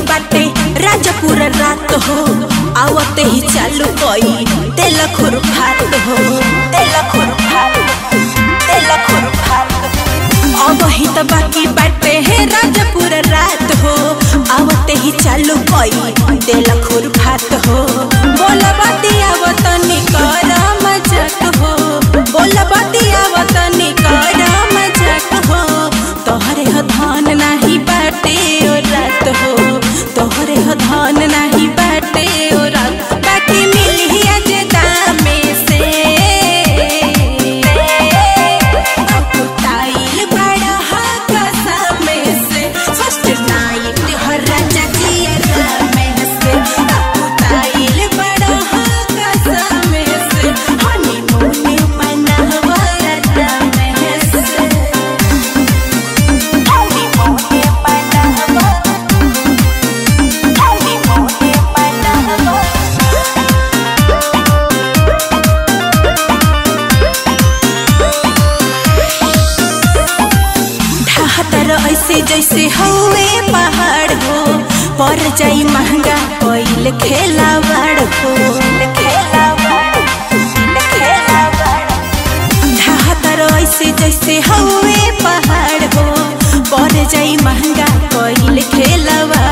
बाटे राजापुर रात हो आवते ही चालू कई तेल खुर फात हो तेल खुर फात तेल खुर फात अब ही तो बाकी बाटे है राजापुर रात हो आवते ही चालू कई तेल खुर फात हो बोल बतिया वतनी कर मजाक हो बोल बतिया वतनी कर मजाक हो तोहरे ह धान नाही बाटे ओ रात हो तोहरे ह धान नाही बाटे ओ रात बाकी मिली आज दामे से अकुताइल बड़ा हा कसमे से फर्स्ट नाइट हर राजा जिया में से अकुताइल बड़ा हा कसमे से हनीमून मनावा रात में से ढाहतर ऐसे जैसे हवे पहाड़ हो पर जाई महंगा कोइल खेलावाड़ हो ढाहतर ऐसे जैसे हवे पहाड़ हो पर जाई महंगा कोइल खेलावाड़